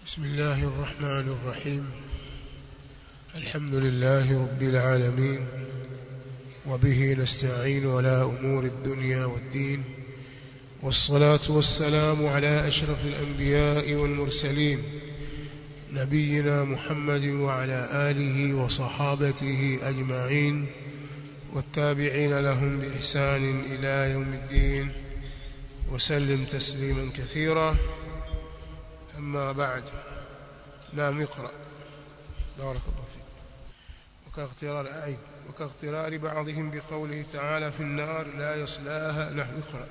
بسم الله الرحمن الرحيم الحمد لله رب العالمين وبه نستعين على أمور الدنيا والدين والصلاة والسلام على أشرف الأنبياء والمرسلين نبينا محمد وعلى آله وصحابته أجمعين والتابعين لهم بإحسان إلى يوم الدين وسلم تسليما كثيرا أما بعد نعم اقرأ بارك الله فيك وكاغترار أعيد وكاغترار بعضهم بقوله تعالى في النار لا يصلاها نحن اقرأ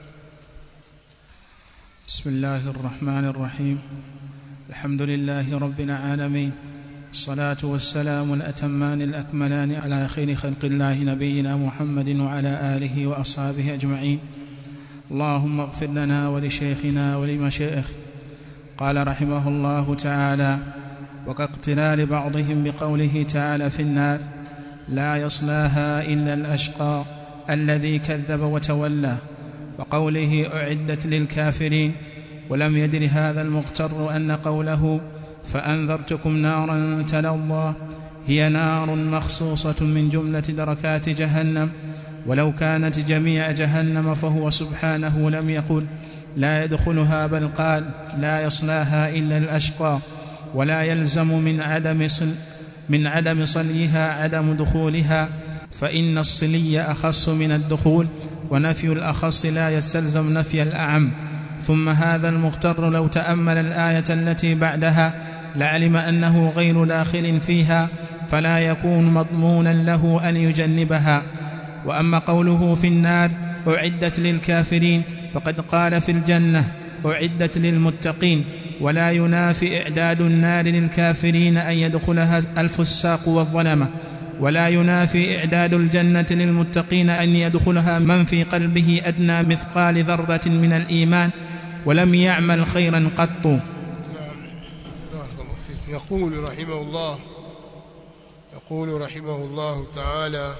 بسم الله الرحمن الرحيم الحمد لله رب العالمين الصلاة والسلام الأتمان الأكملان على خير خلق الله نبينا محمد وعلى آله وأصحابه أجمعين اللهم اغفر لنا ولشيخنا ولمشائخ قال رحمه الله تعالى وكاقتلال بعضهم بقوله تعالى في النار لا يصلاها إلا الأشقى الذي كذب وتولى وقوله أعدت للكافرين ولم يدر هذا المغتر أن قوله فأنذرتكم نارا تلظى هي نار مخصوصة من جملة دركات جهنم ولو كانت جميع جهنم فهو سبحانه لم يقل لا يدخلها بل قال لا يصلاها إلا الأشقى ولا يلزم من عدم صل من عدم صليها عدم دخولها فإن الصلي أخص من الدخول ونفي الأخص لا يستلزم نفي الأعم ثم هذا المغتر لو تأمل الآية التي بعدها لعلم أنه غير داخل فيها فلا يكون مضمونا له أن يجنبها وأما قوله في النار أعدت للكافرين فقد قال في الجنة أعدت للمتقين ولا ينافي إعداد النار للكافرين أن يدخلها الفساق والظلمة ولا ينافي إعداد الجنة للمتقين أن يدخلها من في قلبه أدنى مثقال ذرة من الإيمان ولم يعمل خيرا قط نعم بارك الله فيك يقول رحمه الله يقول رحمه الله تعالى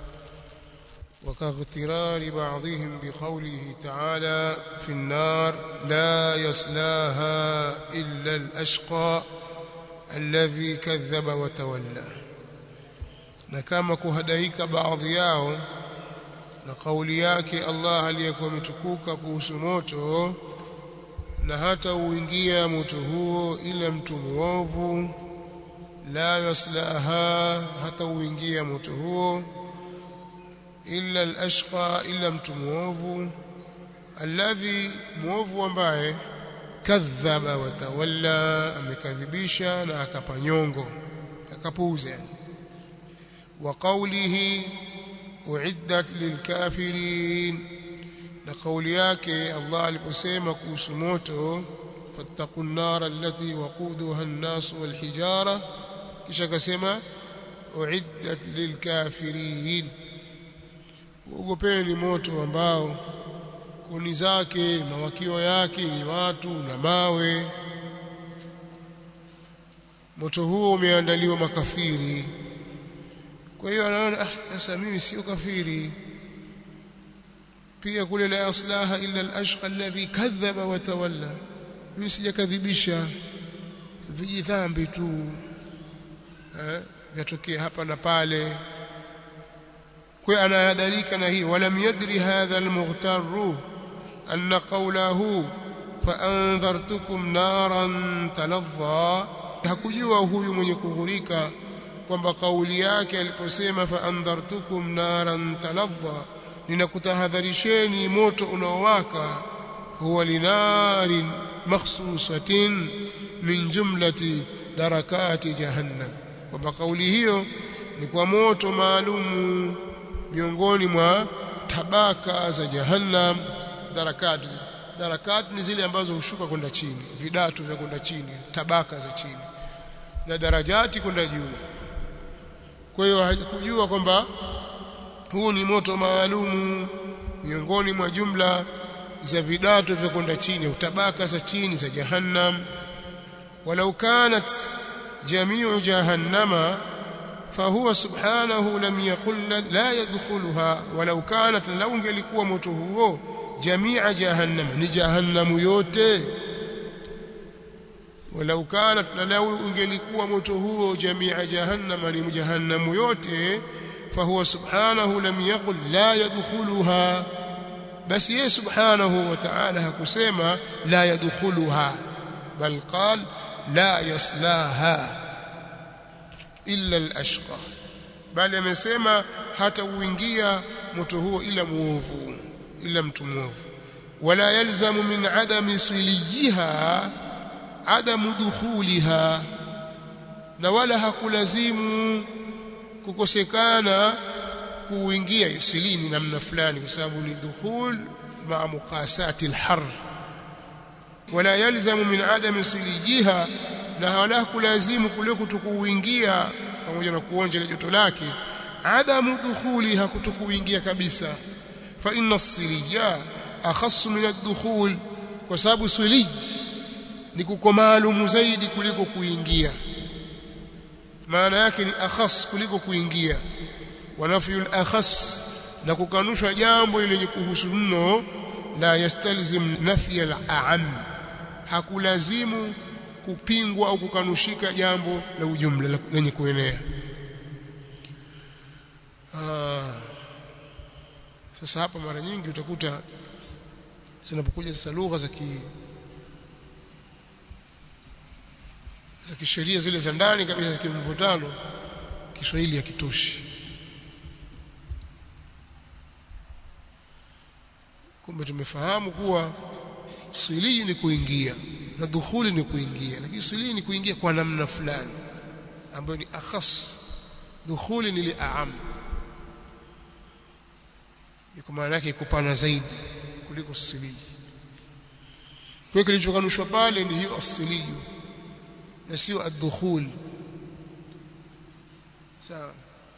وكاغترار بعضهم بقوله تعالى في النار لا يصلاها إلا الأشقى الذي كذب وتولى na kama kuhadaika baadhi yao na kauli yake Allah aliyekuwa ametukuka kuhusu moto na hata uingia moto huo ila mtu muovu la yaslaha hata uingia moto huo illa al-ashqa illa mtu muovu alladhi muovu ambaye kadhaba wa tawalla amekadhibisha na akapanyongo akapuuza wa qawlihi uiddat lilkafirin na kauli yake Allah aliposema kuhusu moto fattaqun nar allati waquduha an-nas wal hijara kisha akasema uiddat lilkafirin uogopeni moto ambao kuni zake mawakio yake ni watu na mawe moto huo umeandaliwa makafiri kwa hiyo anaona ah sasa mimi sio kafiri pia kule la aslaha illa al-ashqa alladhi kadhaba wa tawalla mimi sijakadhibisha vijidhambi tu eh yatokea hapa na pale kwa anahadharika na hii walam yadri hadha almughtarru anna qawlahu fa anzartukum naran taladha hakujua huyu mwenye kughurika kwamba kauli yake aliposema fa anzartukum naran taladha ninakutahadharisheni moto unaowaka huwa linarin makhsusatin min jumlati darakati jahannam kwamba kauli hiyo ni kwa moto maalumu miongoni mwa tabaka za jahannam darakat darakat ni zile ambazo hushuka kwenda chini vidatu vya kwenda chini tabaka za chini na darajati kwenda juu kwa hiyo hakujua kwamba huu ni moto maalumu miongoni mwa jumla za vidatu vya kwenda chini au tabaka za chini za jahannam walau kanat jamiu jahannama فهو سبحانه لم يقل لا يدخلها ولو كانت لو انgelikuwa moto huo jamia jahannam ni jahannamu yote walau kanat na lau ungelikuwa moto huo jamia jahannama ni jahannamu yote fahuwa subhanahu lam yaqul la yadkhuluha basi yeye subhanahu wa ta'ala hakusema la yadkhuluha bal qal la yaslaha illa al-ashqa bali amesema hata uingia moto huo ila muovu ila mtu muovu wala yalzamu min adami siliha adamu dukhuliha na wala hakulazimu kukosekana kuingia silini namna fulani kwa sababu ni dukhul ma muqasati alhar wala yalzamu min adami silijiha na wala kulazimu kule kutokuingia pamoja na kuonja joto lake adamu dukhuliha kutokuingia kabisa fa inna as-silija akhass min ad-dukhul kwa sababu silij ni kuko maalumu zaidi kuliko kuingia maana yake ni akhas kuliko kuingia wanafyul akhas na kukanushwa jambo lenye kuhusu mno la yastalzim nafya al-a'am hakulazimu kupingwa au kukanushika jambo la ujumla lenye kuenea ah sasa hapa mara nyingi utakuta zinapokuja sasa lugha za ki za kisheria zile za ndani kabisa za kimvutano Kiswahili hakitoshi kumbe tumefahamu kuwa silii ni kuingia na dukhuli ni kuingia lakini silii ni kuingia kwa namna fulani ambayo ni akhas dukhuli ni li'am iko maana yake kupana zaidi kuliko silii kwa kilichokanushwa pale ni hiyo asilii na sio ad-dukhul sawa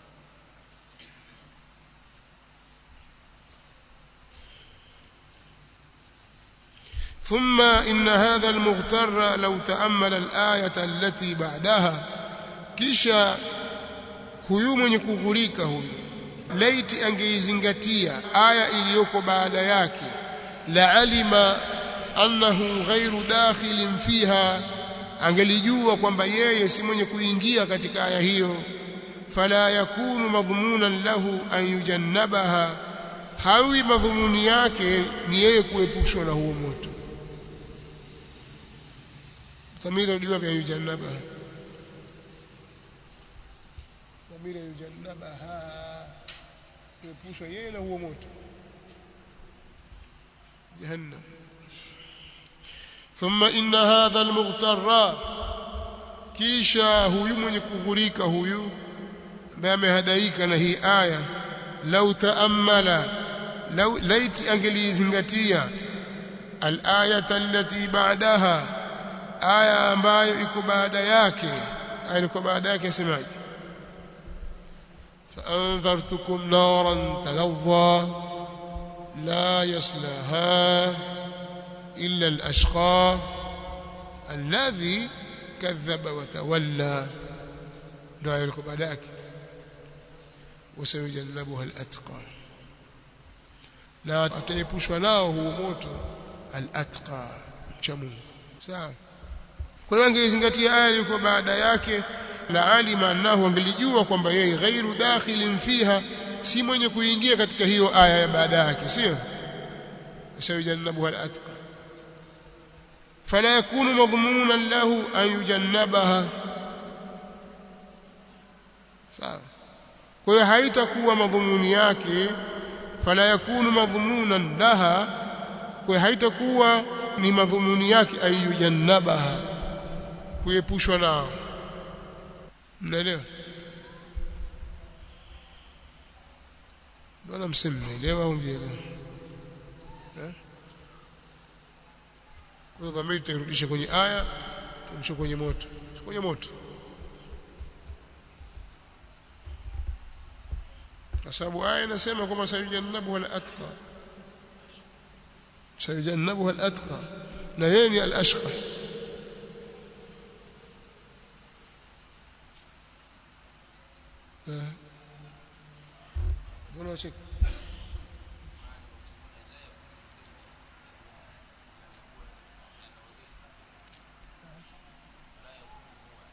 ثم إن هذا المغتر لو تأمل الآية التي بعدها kisha huyu mwenye kughurika huyu laiti angeizingatia aya iliyoko baada yake la alima annahu ghairu dakhilin fiha angelijua kwamba yeye si mwenye kuingia katika aya hiyo fala yakunu madhmunan lahu an yujannabaha hawi madhumuni yake ni yeye kuepushwa na huo moto dhamira uliwa vya yujannabaha dhamira yujannabaha kuepushwa yeye na huo moto jahannam ثم إن هذا المغتر kisha huyu mwenye kughurika huyu ambaye amehadaika na hii aya lau taammala lau laiti angelizingatia al-ayata allati ba'daha aya ambayo iko baada yake aya iko baada yake asemaje فأنذرتكم نارا تلظى لا يصلها إلا الأشقى الذي كذب وتولى لا يلقب عليك وسيجنبها الأتقى لا ataepushwa nao huo moto al-atqa mcha Mungu sawa kwa hiyo angezingatia aya ilikuwa baada yake la alima annahu angelijua kwamba yeye ghairu dakhilin fiha si mwenye kuingia katika hiyo aya ya baada yake sio sayujannabuha al-atqa فلا يكون مضمونا له أن يجنبها sawa kwa hiyo haitakuwa madhumuni yake fala yakunu madhumunan laha kwa hiyo haitakuwa ni madhumuni yake ayujannabaha kuepushwa nao mnaelewa bwana msemnaelewa au mjelewa kwa hiyo dhamiri tuirudishe kwenye aya turudishe kwenye moto kwenye moto kwa sababu aya inasema kwamba sayujannabuha al-atqa sayujannabuha al-atqa na yeye ni al-ashqa mbona wacheka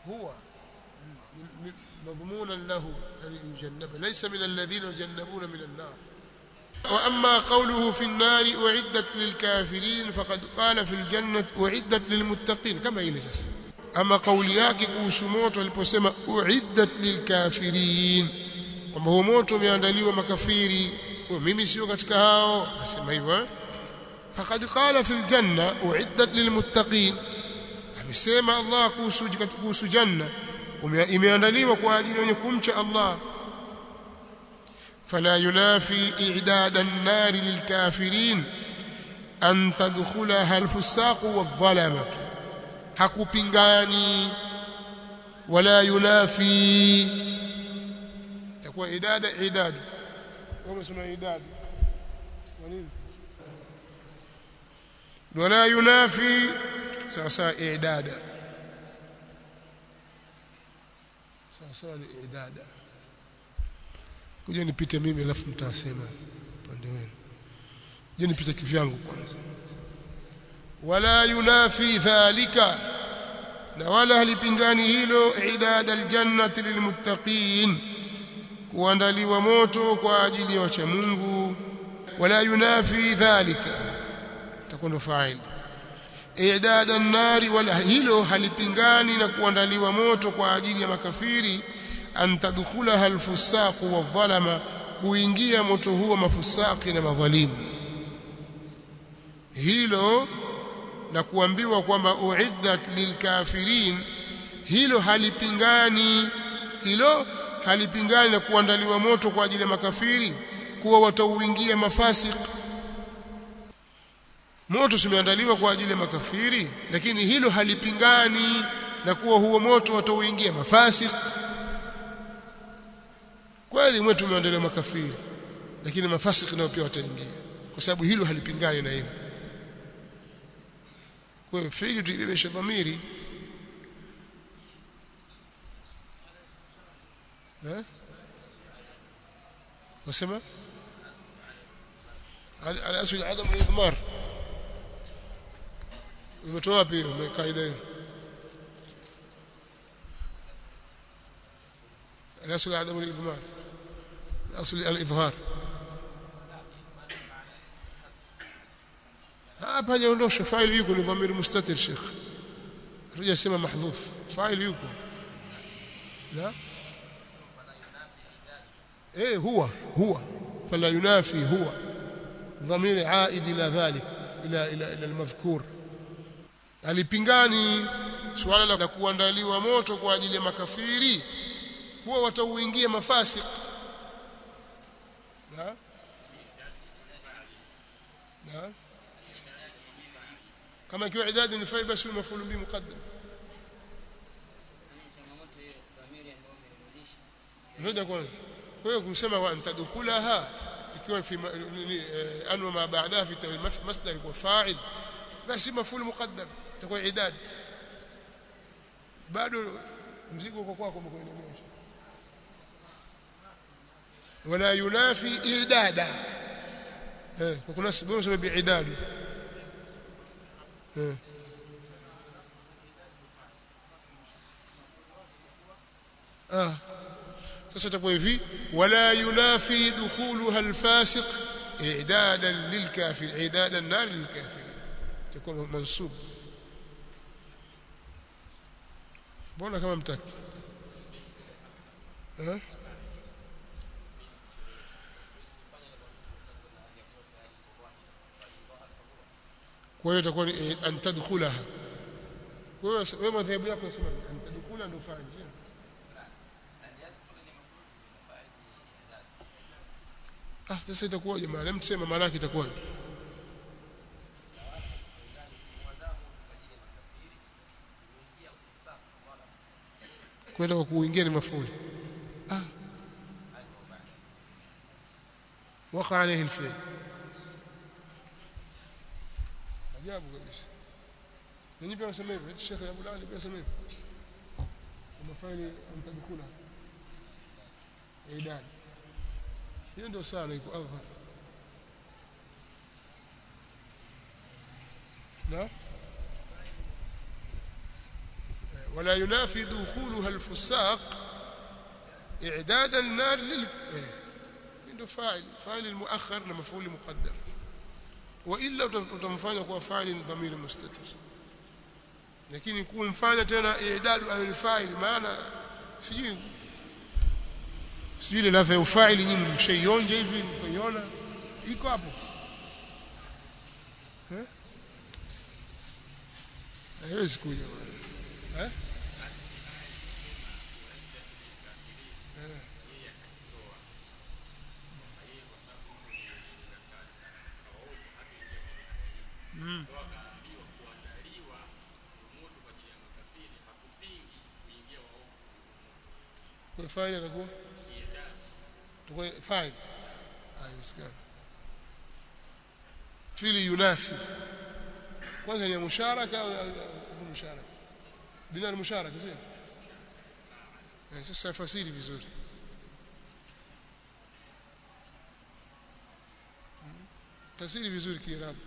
هو م- م- مضمونا له أن يجنب ليس من الذين يجنبون من النار وأما قوله في النار أعدت للكافرين فقد قال في الجنة أعدت للمتقين كما إلى جسد أما قول yake kuhusu moto aliposema uiddat lilkafirin kwamba huo moto umeandaliwa makafiri kwa mimi sio katika hao asema hivyo eh? faqad qala fil janna uiddat lilmuttaqin amesema Allah kuhusu kuhusu janna ume- imeandaliwa kwa ajili wenye kumcha Allah فلا ينافي إعداد النار للكافرين أن تدخلها الفساق والظلمة hakupingani wala yunafi takuwa idada idad kama sema idad nini wala yunafi sawa sawa idada sawa sawa ni idada kuja nipite mimi alafu mtasema upande wenu je nipite kivyangu kwanza wala yunafi dhalika na wala halipingani hilo idada aljannati lilmuttaqin kuandaliwa moto kwa ajili ya wacha Mungu wala yunafi dhalika takuwa fa'il idada an-nari wala hilo halipingani na kuandaliwa moto kwa ajili ya makafiri an tadkhulaha al-fusaq wadh-dhalama kuingia moto huo mafusaki na madhalimu hilo na kuambiwa kwamba uiddat lilkafirin hilo halipingani hilo halipingani na kuandaliwa moto kwa ajili ya makafiri kuwa watauingia mafasik moto simeandaliwa kwa ajili ya makafiri lakini hilo halipingani na kuwa huo moto watauingia mafasik kweli mwetu umeandaliwa makafiri lakini mafasik nao pia wataingia kwa sababu hilo halipingani na hilo kwa hiyo fiili tuibebeshe dhamiri eh wasema al-asl adam al-idmar umetoa wapi hiyo kaida hiyo al-asl adam al-idmar al-asl al-idhhar hapa hajaondosha faili yuko ni dhamiri mustatir sheikh hatujasema mahdhuf faili yuko la eh huwa huwa fala yunafi huwa dhamiri aid ila dhalik ila ila ila almadhkur alipingani suala la kuandaliwa moto kwa ajili ya makafiri huwa watauingia mafasik na na kama ikiwa idadi ni fail basi mafulu bi muqaddam ndio kwanza kwa hiyo kumsema wa antadkhulaha ikiwa fi anwa ma ba'daha fi tawil masdar wa fa'il basi mafulu muqaddam itakuwa idad bado mzigo uko kwako umekuendelea wala yunafi idada eh kwa kuna sababu sema biidadi ah sasa itakuwa hivi wala yunafi dukhuluha alfasiq i'dadan lilkafir i'dadan nar lilkafirin itakuwa mansub mbona kama mtaki eh kwa hiyo itakuwa ni an tadkhulaha kwa hiyo wewe madhehebu yako unasema an tadkhula ndio fanya ah sasa itakuwa jamaa msema maana yake itakuwa kwenda kwa kuingia ni mafuli ah وقع عليه الفعل ajabu kabisa ninyi pia wasema hivyo Sheikh Abu Ali pia wasema hivyo mafaili mtadukula idadi hiyo ndio sana iko adhhar na ولا ينافي دخولها الفساق إعداد النار لل عنده فاعل فاعل المؤخر لمفعول مقدر وإلا utamfanya kuwa faili ni dhamiri mustatir lakini kumfanya tena i'dadu al-fa'il maana sijui sijui ile ladha ya ufaili nyinyi mshaionja hivi mkaiona iko hapo eh haiwezi kuja eh kwa faili atakuwa tukwe faili haiwezekani fili yunafi kwanza ni musharaka au musharaka bila musharaka sio eh sasa fasiri vizuri fasiri vizuri kiarabu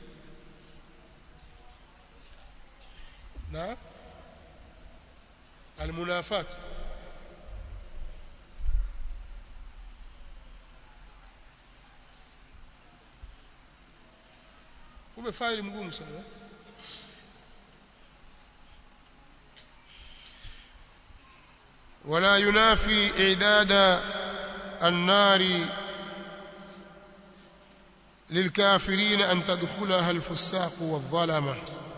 na almunafat kumbe faili mgumu sana ولا ينافي إعداد النار للكافرين أن تدخلها الفساق والظلمة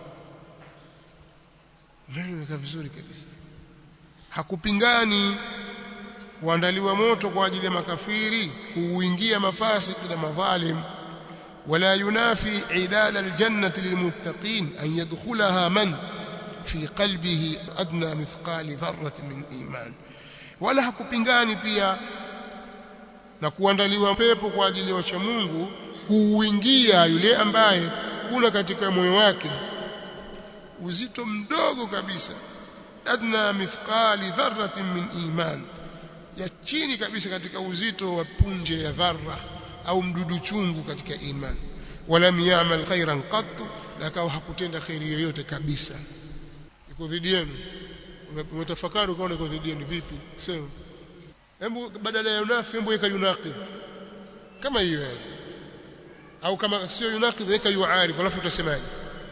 neno vizuri kabisa hakupingani kuandaliwa moto kwa ajili ya makafiri kuuingia mafasiki na madhalim ولا ينافي عداد الجنة للمتقين أن يدخلها من في قلبه أدنى مثقال ذرة من إيمان ولا hakupingani pia na kuandaliwa pepo kwa ajili ya wacha Mungu kuuingia yule ambaye kuna katika moyo wake uzito mdogo kabisa adna mithqali dharratin min iman ya chini kabisa katika uzito wa punje ya dharra au mdudu chungu katika imani walam ya'mal khairan qattu na akawa hakutenda khairi yoyote kabisa iko dhidi yenu umetafakari ukaona iko dhidi yenu vipi sema hebu badala ya unafi hebu weka yunaqid kama hiyo yani au kama sio yunaqid weka yuarif alafu utasemaje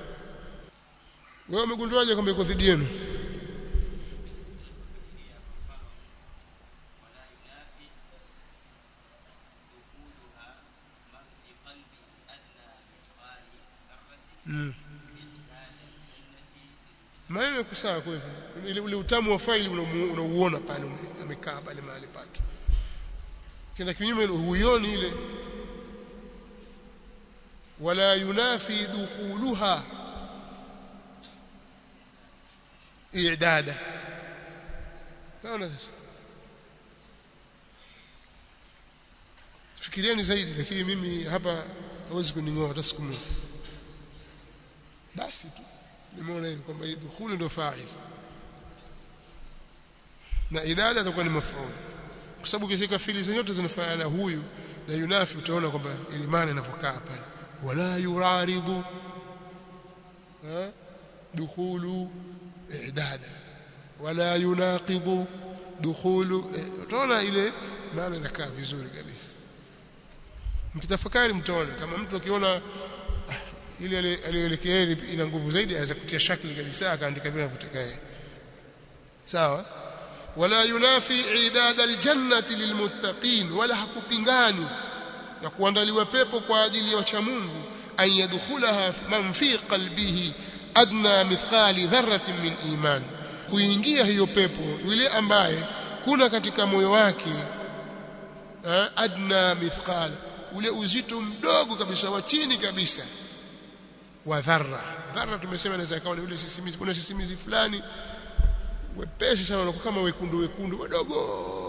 wewe umegunduaje kwamba iko dhidi yenu Mm. Maneno yako sawa kwa hivyo. Ile ule utamu wa faili unauona pale amekaa pale mahali pake. Kenda kinyume ile huioni ile wala yunafi dukhuluha i'dada. Naona sasa. Fikirieni zaidi lakini mimi hapa hawezi kuningoa hata siku moja. basi tu nimeona hivi kwamba dukhuli ndio fa'il na idada itakuwa ni maf'ul kwa sababu kisika fili zote zinafanana huyu na yunafi utaona kwamba ile maana inavyokaa pale wala yuraridu ha dukhulu idada wala yunaqidu dukhulu utaona ile maana inakaa vizuri kabisa mkitafakari mtaona kama mtu akiona ile aliyoelekea ina nguvu zaidi aweza kutia shakli kabisa akaandika bila kutaka yeye sawa wala yunafi idad aljannati lilmuttaqin wala hakupingani na kuandaliwa pepo kwa ajili ya wacha Mungu an yadkhulaha man fi qalbihi adna mithqali dharratin min iman kuingia hiyo pepo yule ambaye kuna katika moyo wake adna mithqala ule uzito mdogo kabisa wa chini kabisa wa dharra dharra tumesema inaweza ikawa ni ule sisimizi kuna sisimizi fulani wepesi sana unakuwa kama wekundu wekundu wadogo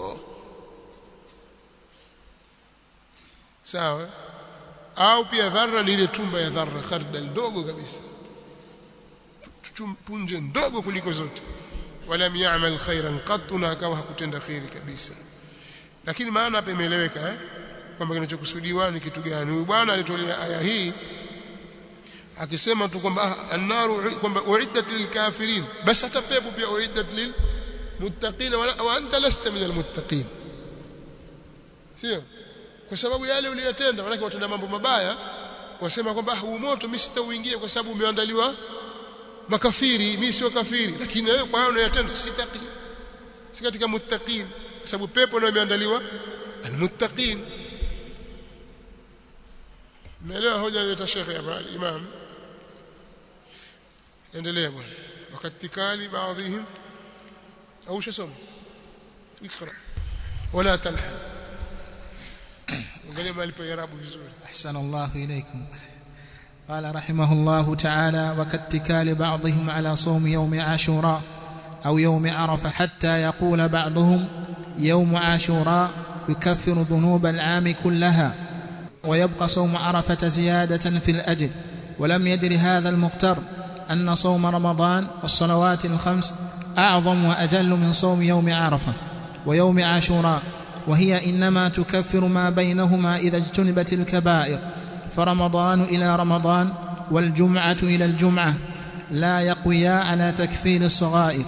sawa au pia dharra ni ile tumba ya dharra khardal ndogo kabisa punje ndogo kuliko zote wala ya'mal khairan qat na akawa hakutenda khairi kabisa lakini maana hapa imeeleweka eh kwamba kinachokusudiwa ni kitu gani huyu bwana alitolea aya hii akisema tu kwamba annaru kwamba uiddat lilkafirin basi hata pepo pia uiddat lilmuttaqin wa anta lasta min almuttaqin sio kwa sababu yale uliyotenda maana watenda mambo mabaya wasema kwamba huu moto mimi sitauingia kwa sababu umeandaliwa makafiri mimi sio kafiri lakini wewe kwa hayo unayotenda sitaki si katika muttaqin kwa sababu pepo ndio imeandaliwa almuttaqin Umeelewa hoja ya Sheikh hapa Imam endelea bwana wakati kali baadhihim au shasoma ikra wala talhan angalia mahali pa irabu vizuri أحسن الله إليكم قال رحمه الله تعالى وكاتكال بعضهم على صوم يوم عاشوراء أو يوم عرفة حتى يقول بعضهم يوم عاشوراء يكفر ذنوب العام كلها ويبقى صوم عرفة زيادة في الأجر ولم يدر هذا المغتر أن صوم رمضان والصلوات الخمس أعظم وأجل من صوم يوم عرفة ويوم عاشوراء وهي إنما تكفر ما بينهما إذا اجتنبت الكبائر فرمضان إلى رمضان والجمعة إلى الجمعة لا يقويا على تكفير الصغائر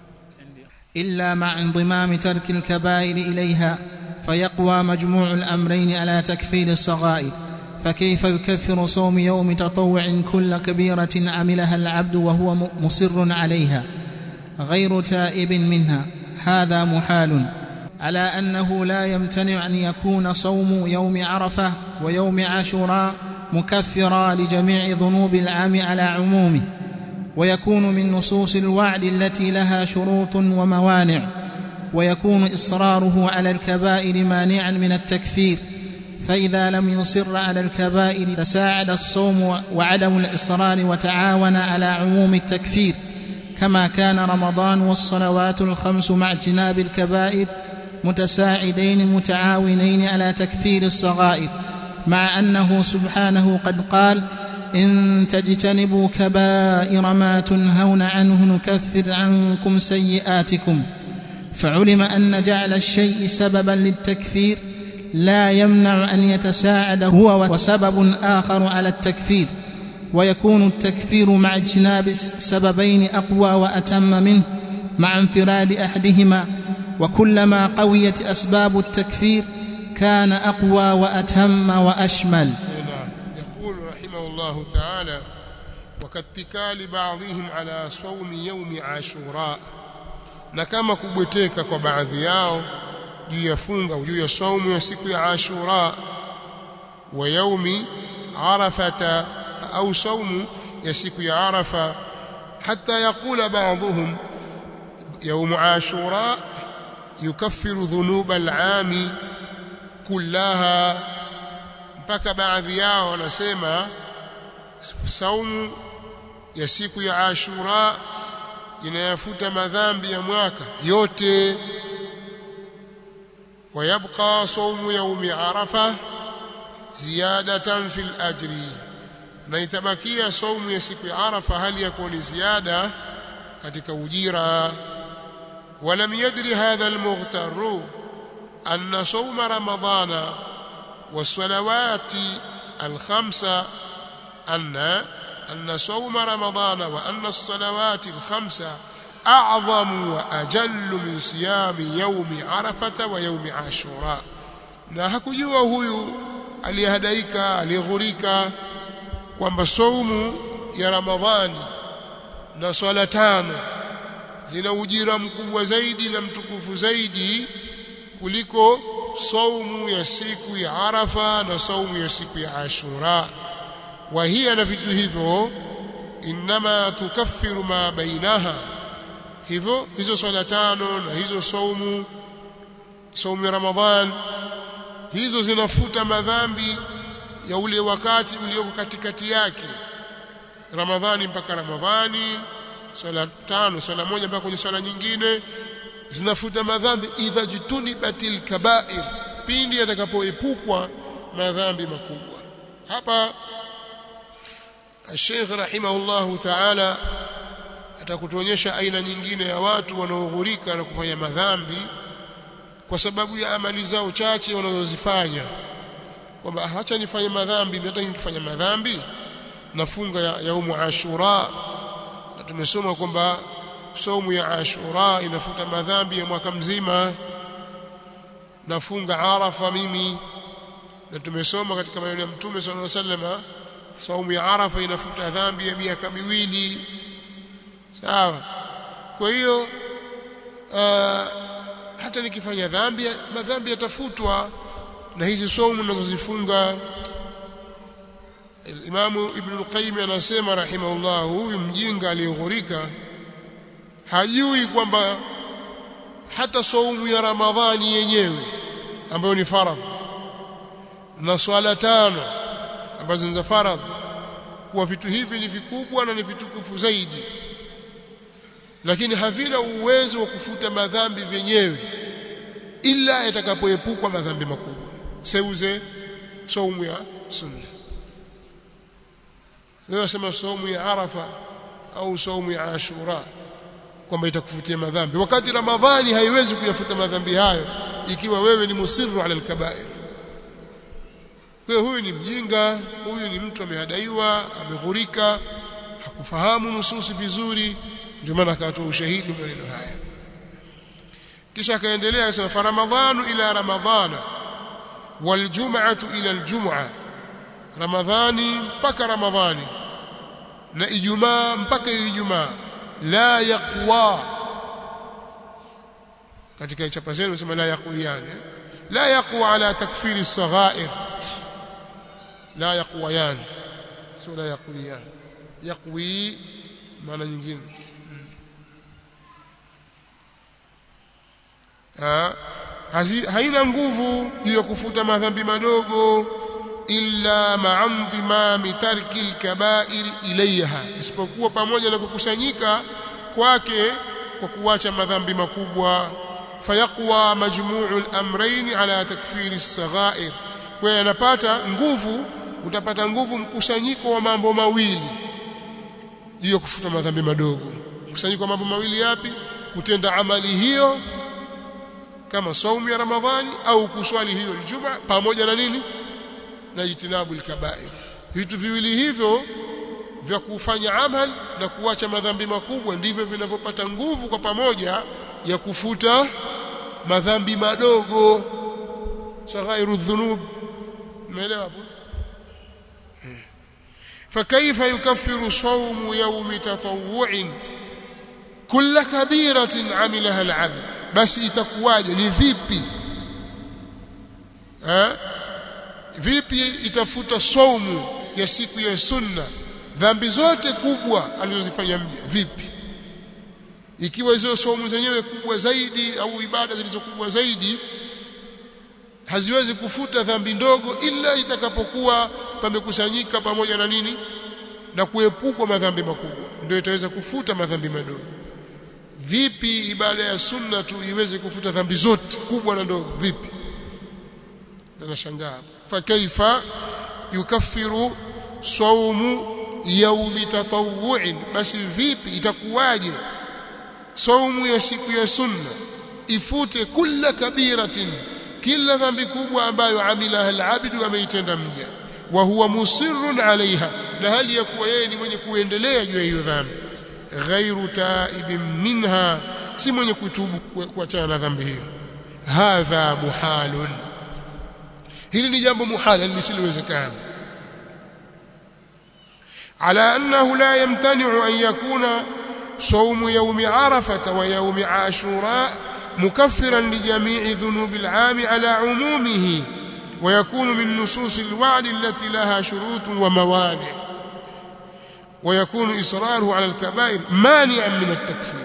إلا مع انضمام ترك الكبائر إليها فيقوى مجموع الأمرين على تكفير الصغائر فكيف يكفر صوم يوم تطوع كل كبيرة عملها العبد وهو مصر عليها غير تائب منها هذا محال على أنه لا يمتنع أن يكون صوم يوم عرفة ويوم عاشوراء مكفرا لجميع ذنوب العام على عمومه ويكون من نصوص الوعد التي لها شروط وموانع ويكون إصراره على الكبائر مانعا من التكفير فإذا لم يصر على الكبائر تساعد الصوم وعدم الإصرار وتعاون على عموم التكفير كما كان رمضان والصلوات الخمس مع اجتناب الكبائر متساعدين متعاونين على تكفير الصغائر مع انه سبحانه قد قال ان تجتنبوا كبائر ما تنهون عنه نكفر عنكم سيئاتكم فعلم ان جعل الشيء سببا للتكفير لا يمنع ان يتساعد هو وسبب اخر على التكفير ويكون التكفير مع اجتناب السببين اقوى واتم منه مع انفراد احدهما وكلما قويت اسباب التكفير كان اقوى واتم واشمل نعم يقول رحمه الله تعالى وكاتكال بعضهم على صوم يوم عاشوراء na kama kubweteka kwa baadhi yao juu ya funga juu ya saumu ya siku ya Ashura wa yaumi Arafata au saumu ya siku ya Arafa hata yakula baadhuhum يوم عاشوراء يكفر ذنوب العام كلها mpaka baadhi yao wanasema saumu ya siku ya Ashura inayafuta madhambi ya mwaka yote ويبقى صوم يوم عرفة زيادة في الأجر na itabakia saumu ya siku ya Arafa hali ya kuwa ni ziada katika ujira ولم يدري هذا المغتر أن صوم رمضان والصلوات الخمسة أن أن صوم رمضان وأن الصلوات الخمسة أعظم وأجل من صيام يوم عرفة ويوم عاشوراء na hakujua huyu aliyehadaika aliyeghurika kwamba saumu ya Ramadhani na swala tano zina ujira mkubwa zaidi na mtukufu zaidi kuliko saumu ya siku ya Arafa na saumu ya siku ya Ashura wa hiya na vitu hivyo inma tukaffiru ma bainaha hivyo hizo swala tano na hizo saumu saumu ya Ramadhan hizo zinafuta madhambi ya ule wakati ulioko katikati yake Ramadhani mpaka Ramadhani swala tano swala moja mpaka kwenye swala nyingine zinafuta madhambi idha jutunibatil kaba'ir pindi atakapoepukwa madhambi makubwa hapa Sheikh rahimahullahu ta'ala atakutuonyesha aina nyingine ya watu wanaoghurika na kufanya madhambi kwa sababu ya amali zao chache wanazozifanya kwamba acha nifanye madhambi hata nikifanya madhambi nafunga ya yaumu ashura na tumesoma kwamba saumu ya ashura inafuta madhambi ya mwaka mzima nafunga arafa mimi na tumesoma katika maneno ya mtume sallallahu alaihi wasallam saumu ya arafa inafuta dhambi ya miaka miwili sawa kwa hiyo uh, hata nikifanya dhambi madhambi yatafutwa na hizi saumu ninazozifunga Imamu Ibn al-Qayyim anasema rahimahullah huyu mjinga aliyeghurika hajui kwamba hata saumu ya Ramadhani yenyewe ambayo ni faradhi na swala tano ambazo ni za faradhi kuwa vitu hivi ni vikubwa na ni vitukufu zaidi lakini havina uwezo wa kufuta madhambi vyenyewe ila yatakapoepukwa madhambi makubwa seuze saumu ya sunna wewe sema saumu ya arafa au saumu ya ashura kwamba itakufutia madhambi wakati ramadhani haiwezi kuyafuta madhambi hayo ikiwa wewe ni musirru ala alkabair kwa huyu ni mjinga huyu ni mtu amehadaiwa ameghurika hakufahamu nususi vizuri ndio maana akatoa ushahidi maneno haya kisha akaendelea akasema fa ramadhanu ila ramadhana waljum'atu ila aljum'a ramadhani mpaka ramadhani na ijumaa mpaka ijumaa la yaqwa katika chapa zenu sema la yaqwiyan la yaqwa ala takfiri as-saghair la yaqwayan sio la yaqwiyan yaqwi maana nyingine ha haina nguvu juu ya kufuta madhambi madogo illa ma'andimami tarki al-kaba'ir ilayha isipokuwa pamoja na kukusanyika kwake kwa kuacha madhambi makubwa fayaqwa majmu'u al-amrayn ala takfiri as-saghair kwa yanapata nguvu utapata nguvu mkusanyiko wa mambo mawili juu ya kufuta madhambi madogo mkusanyiko wa mambo mawili yapi kutenda amali hiyo kama saumu ya ramadhani au kuswali hiyo ijumaa pamoja na nini na jitinabu alkabair vitu viwili hivyo vya kufanya amal na kuacha madhambi makubwa ndivyo vinavyopata nguvu kwa pamoja ya kufuta madhambi madogo saghairu dhunub umeelewa hapo فكيف يكفر صوم يوم تطوع كل كبيرة عملها العبد بس itakuwaje ni vipi eh vipi itafuta saumu ya siku ya sunna dhambi zote kubwa alizozifanya mja vipi ikiwa hizo saumu zenyewe kubwa zaidi au ibada zilizokubwa zaidi haziwezi kufuta dhambi ndogo ila itakapokuwa pamekusanyika pamoja na nini na kuepukwa madhambi makubwa ndio itaweza kufuta madhambi madogo vipi ibada ya sunna tu iweze kufuta dhambi zote kubwa na ndogo vipi tunashangaa فكيف يكفر صوم يوم تطوع بس vipi itakuwaje saumu ya siku ya sunna ifute kila kabiratin kila dhambi kubwa ambayo amilaha al-abdu ameitenda mja wa huwa musirrun alaiha na hali ya kuwa yeye ni mwenye kuendelea juu ya hiyo dhambi ghairu taibin minha si mwenye kutubu kuachana na dhambi hiyo hadha muhalun hili ni jambo muhala lisilowezekana على أنه لا يمتنع أن يكون صوم يوم عرفة ويوم عاشوراء مكفرا لجميع ذنوب العام على عمومه ويكون من نصوص الوعد التي لها شروط وموانع ويكون إصراره على الكبائر مانعا من التكفير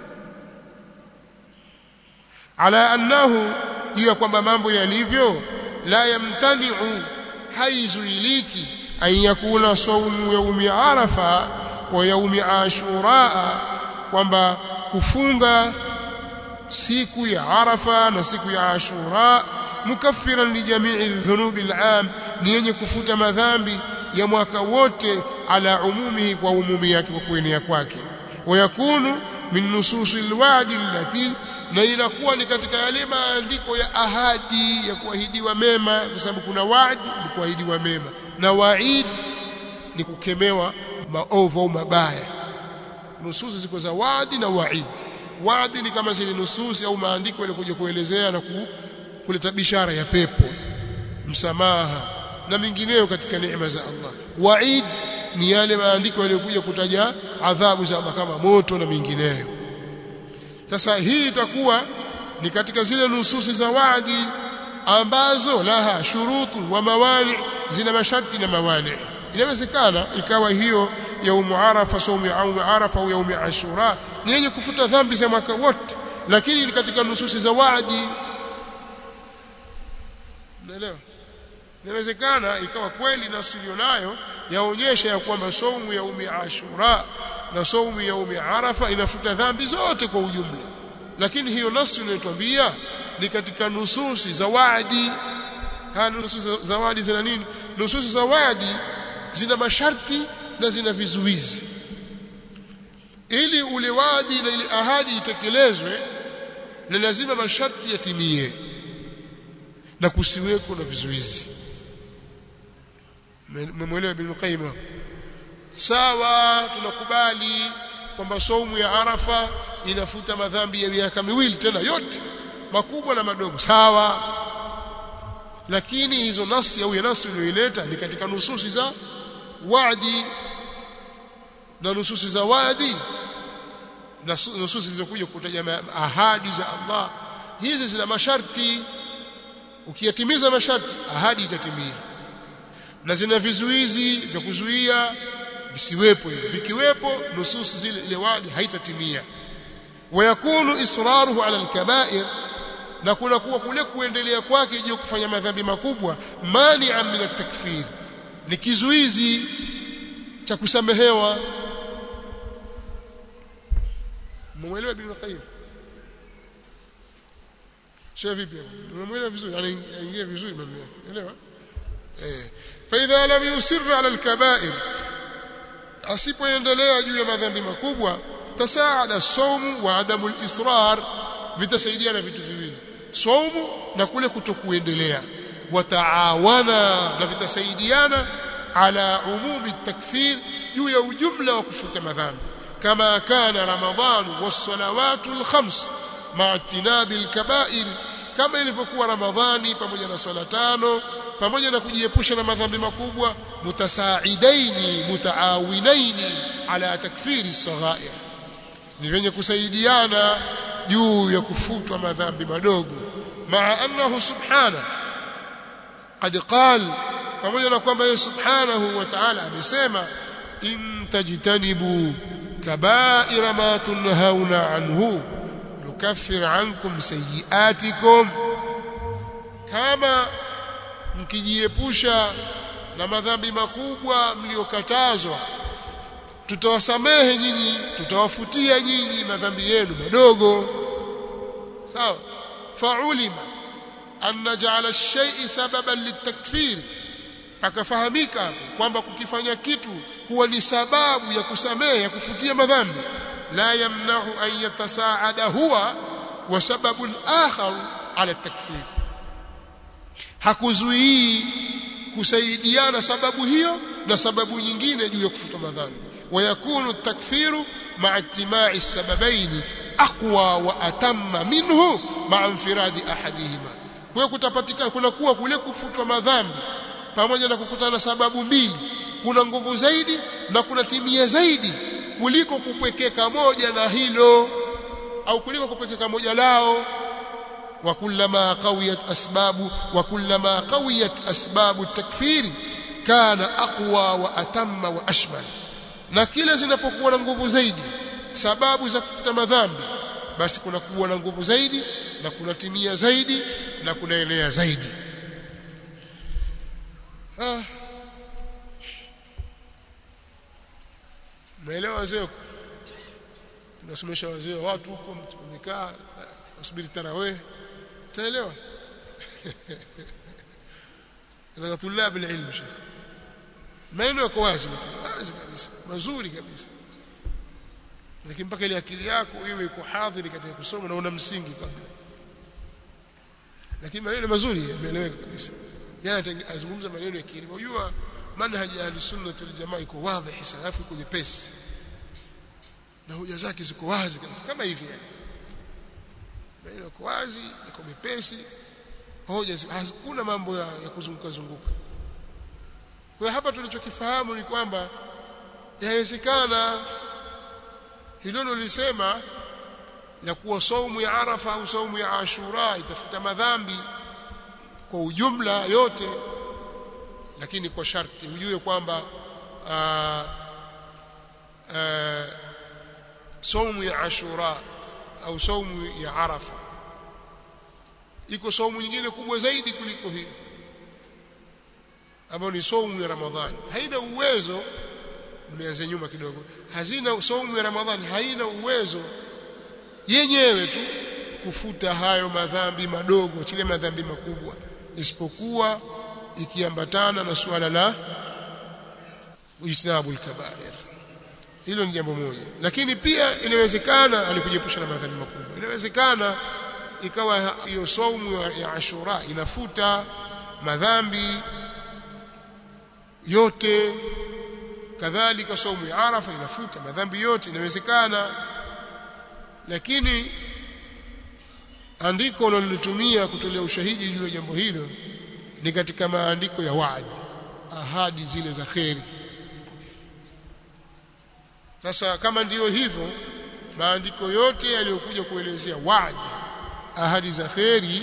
على أنه hiyo kwamba mambo yalivyo la yamtani'u haizuiliki an yakuna saumu yaumi arafa wa yaumi ashura kwamba kufunga siku ya arafa na siku ya ashura mukaffiran li jami'i dhunubi al'am ni yenye kufuta madhambi ya mwaka wote ala umumihi kwa umumi yake kwa kuenea kwake wayakunu min nususi alwa'di allati na inakuwa ni katika yale maandiko ya ahadi ya kuahidiwa mema kwa sababu kuna wa'di ni kuahidiwa mema na wa'id ni kukemewa maovu au mabaya nususi ziko za wadi na waid wadi ni kama zile nususi au maandiko yalikuja kuelezea na ku, kuleta bishara ya pepo msamaha na mingineyo katika neema za Allah waid ni yale maandiko yaliyokuja kutaja adhabu za Allah kama moto na mingineyo sasa hii itakuwa ni katika zile nususi za wadi ambazo laha shurutu wa mawani zina masharti na mawani inawezekana ikawa hiyo yaumu arafa saumu ya yaumu arafa au yaumu ashura ni yenye kufuta dhambi za mwaka wote lakini katika nususi za wadi unaelewa inawezekana ikawa kweli nasi nayo yaonyesha ya kwamba saumu ya umi ashura na saumu ya umi arafa inafuta dhambi zote kwa ujumla lakini hiyo nasi inayotwambia ni katika nususi za wadi haya nususi za wadi zina nini nususi za wadi zina masharti na zina vizuizi ili ule wadi na ile ahadi itekelezwe ni lazima masharti yatimie na kusiweko na vizuizi mmemwelewa bin Qayyim sawa tunakubali kwamba saumu ya Arafa inafuta madhambi ya miaka miwili tena yote makubwa na madogo sawa lakini hizo nasi au ya nasi iliyoileta ni katika nususi za wadi na nususi za wadi na nususi zilizokuja kutaja ahadi za Allah hizi zina masharti ukiyatimiza masharti ahadi itatimia na zina vizuizi vya kuzuia visiwepo hivyo vikiwepo nususi zile ile wadi haitatimia wayakunu israruhu ala alkaba'ir na kuna kuwa kule kuendelea kwake juu kufanya madhambi makubwa mani'an min at-takfir ni kizuizi cha kusamehewa muelewa bin Qayyim sio vipi muelewa vizuri anaingia vizuri maneno elewa eh fa idha lam yusir ala al-kaba'ir asipoendelea juu ya madhambi makubwa tasaada saumu wa adamu al-israr vitasaidiana vitu viwili saumu na kule kutokuendelea wataawana na vitasaidiana ala umumi takfir juu ya ujumla wa kufuta madhambi kama kana ramadhan was-salawatu al-khams ma'a tinabi al-kaba'ir kama ilivyokuwa ramadhani pamoja na swala tano pamoja na kujiepusha na madhambi makubwa mutasaidaini mutaawinaini ala takfiri saghair ni venye kusaidiana juu ya kufutwa madhambi madogo maa annahu subhana qad qal pamoja na kwamba yeye subhanahu wa ta'ala amesema in tajtanibu kaba'ira ma tunhauna anhu nukaffir ankum sayiatikum kama mkijiepusha na madhambi makubwa mliokatazwa tutawasamehe nyinyi tutawafutia nyinyi madhambi yenu madogo sawa faulima an naj'ala ash-shay'i sababan litakfir akafahamika kwamba kukifanya kitu kuwa ni sababu ya kusamehe ya kufutia madhambi la yamna'u an yatasaada huwa wa sababun akhar ala takfir hakuzuii kusaidiana sababu hiyo na sababu nyingine juu ya kufuta madhambi ويكون التكفير مع اجتماع السببين أقوى وأتم منه مع انفراد أحدهما kwa kutapatikana kuna kuwa kule kufutwa madhambi pamoja na kukutana sababu mbili kuna nguvu zaidi na kuna timia zaidi kuliko kupwekeka moja na hilo au kuliko kupwekeka moja lao wa kullama qawiyat asbabu wa kullama qawiyat asbabu takfiri kana aqwa wa atamma wa ashmal na kila zinapokuwa na nguvu zaidi sababu za kufuta madhambi basi kuna kuwa na nguvu zaidi na kuna timia zaidi na kunaenea zaidi ah. Umeelewa wazee tunasomesha wazee watu huko wamekaa wasubiri tarawih utaelewa na tulab alilm shekhi maneno yako wazi wazi kabisa mazuri kabisa lakini mpaka ile akili yako iwe iko hadhiri katika kusoma na una msingi kabla lakini maneno mazuri yameeleweka kabisa jana azungumza maneno ya kilimo unajua manhaji ya ahlusunna wal jamaa iko wazi sana alafu iko nyepesi na hoja zake ziko wazi kabisa kama hivi yani na iko wazi iko mepesi hoja hakuna mambo ya, ya kuzunguka zunguka kwa hapa tulichokifahamu ni kwamba yawezekana hilo nilisema la kuwa saumu ya Arafa au saumu ya Ashura itafuta madhambi kwa ujumla yote lakini kwa sharti ujue kwamba saumu ya Ashura au saumu ya Arafa iko saumu nyingine kubwa zaidi kuliko hiyo ambayo ni saumu ya Ramadhani haina uwezo nimeanza nyuma kidogo hazina saumu ya Ramadhani haina uwezo yenyewe tu kufuta hayo madhambi madogo chile madhambi makubwa isipokuwa ikiambatana na suala la ijtinabul kabair hilo ni jambo moja lakini pia inawezekana alikujepusha na madhambi makubwa inawezekana ikawa hiyo saumu ya Ashura inafuta madhambi yote kadhalika saumu ya Arafa inafuta madhambi yote inawezekana lakini andiko unalotumia kutolea ushahidi juu ya jambo hilo ni katika maandiko ya waadi ahadi zile za kheri sasa kama ndiyo hivyo maandiko yote yaliyokuja kuelezea waadi ahadi za kheri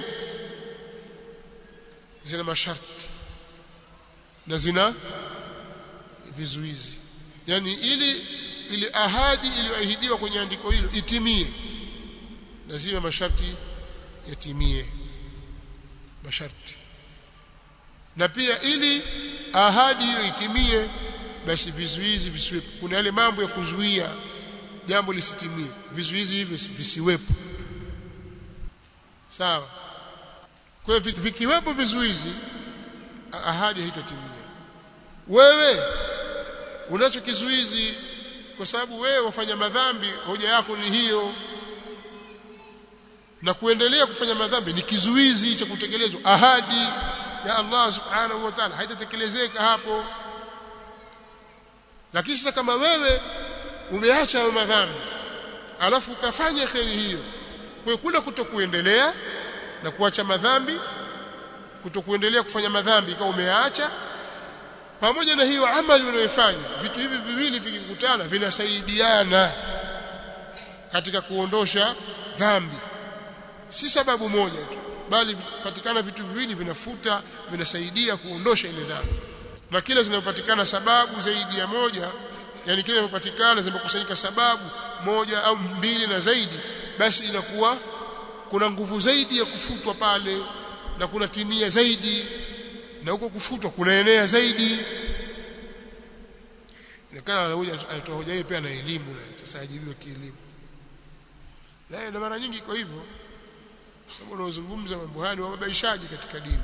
zina masharti na zina vizuizi yani ili ile ahadi iliyoahidiwa kwenye andiko hilo itimie lazima masharti yatimie masharti na pia ili ahadi hiyo itimie basi vizuizi visiwepo kuna yale mambo ya kuzuia jambo lisitimie vizuizi hivyo visiwepo sawa kwa hiyo vikiwepo vizuizi ahadi haitatimia wewe unacho kizuizi kwa sababu wewe wafanya madhambi hoja yako ni hiyo na kuendelea kufanya madhambi ni kizuizi cha kutekelezwa ahadi ya Allah subhanahu wa ta'ala haitatekelezeka hapo lakini sasa kama wewe umeacha hayo madhambi alafu ukafanya kheri hiyo kwa kule kutokuendelea na kuacha madhambi kutokuendelea kufanya madhambi ikawa umeacha pamoja na hiyo amali unayofanya vitu hivi viwili vikikutana vinasaidiana katika kuondosha dhambi si sababu moja tu bali patikana vitu viwili vinafuta vinasaidia kuondosha ile dhambi na kila zinapopatikana sababu zaidi ya moja yani kile zinapopatikana zimekusanyika sababu moja au mbili na zaidi basi inakuwa kuna nguvu zaidi ya kufutwa pale na kuna timia zaidi na huko kufutwa kunaenea zaidi nikana anakuja alitoa hoja hii pia na elimu na sasa ajibiwe kielimu na na mara nyingi kwa hivyo kama unaozungumza mambo haya ni wababaishaji katika dini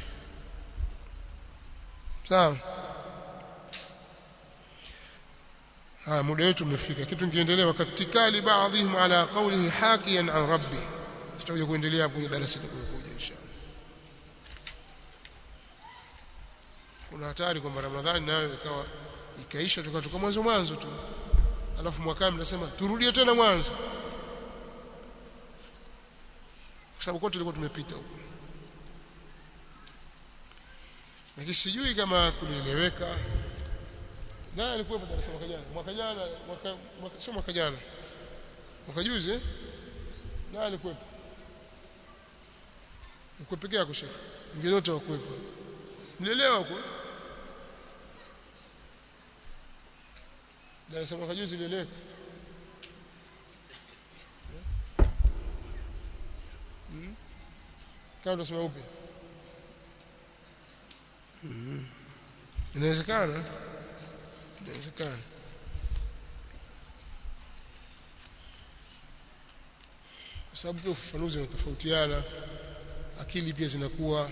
sawa ha muda wetu umefika kitu kiendelea wakati kali baadhihim ala qawlihi hakiyan an rabbi tutakuja kuendelea kwenye darasa litakokuja inshallah kuna hatari kwamba ramadhani nayo ikawa ikaisha tukatoka mwanzo mwanzo tu alafu mwakani mnasema turudie tena mwanzo kwa sababu kote tulikuwa tumepita huko lakini sijui kama kulieleweka na alikuwa darasa mwaka jana mwaka jana mwaka, mwaka sio mwaka jana mwaka juzi eh na alikuwa uko peke yako shekhi wengine wote wakuwepo mlielewa huko darasa mwaka juzi ilieleweka hmm? kama tunasema upi hmm. inawezekana inawezekana kwa sababu pia ufafanuzi unatofautiana akili pia zinakuwa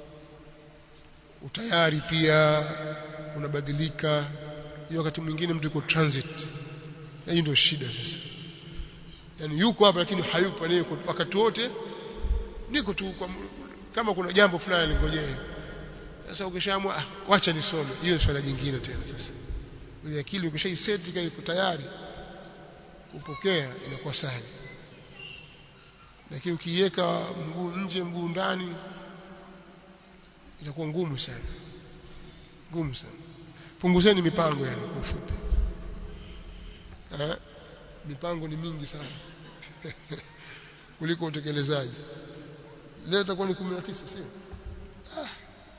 utayari pia unabadilika hiyo wakati mwingine mtu yuko transit hii ndio shida sasa yani yuko hapa lakini hayupo ni wakati wote niko tu kwa, kama kuna jambo fulani lingojee sasa ukishaamua ah, wacha nisome hiyo ni swala jingine tena sasa ile akili ukishaiseti kai iko tayari kupokea inakuwa sahali lakini ukiweka mguu nje mguu ndani inakuwa ngumu sana ngumu sana punguzeni mipango yani kwa ufupi eh mipango ni mingi sana kuliko utekelezaji leo itakuwa ni 19 sio ah.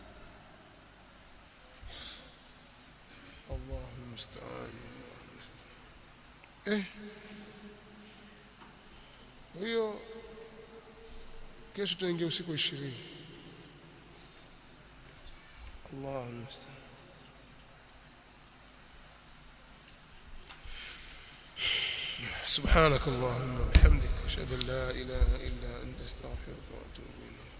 Allahu musta'an eh kwa hiyo kesho tutaingia usiku 20 Allahu musta'an سبحانك اللهم وبحمدك اشهد ان لا اله الا انت استغفرك واتوب اليك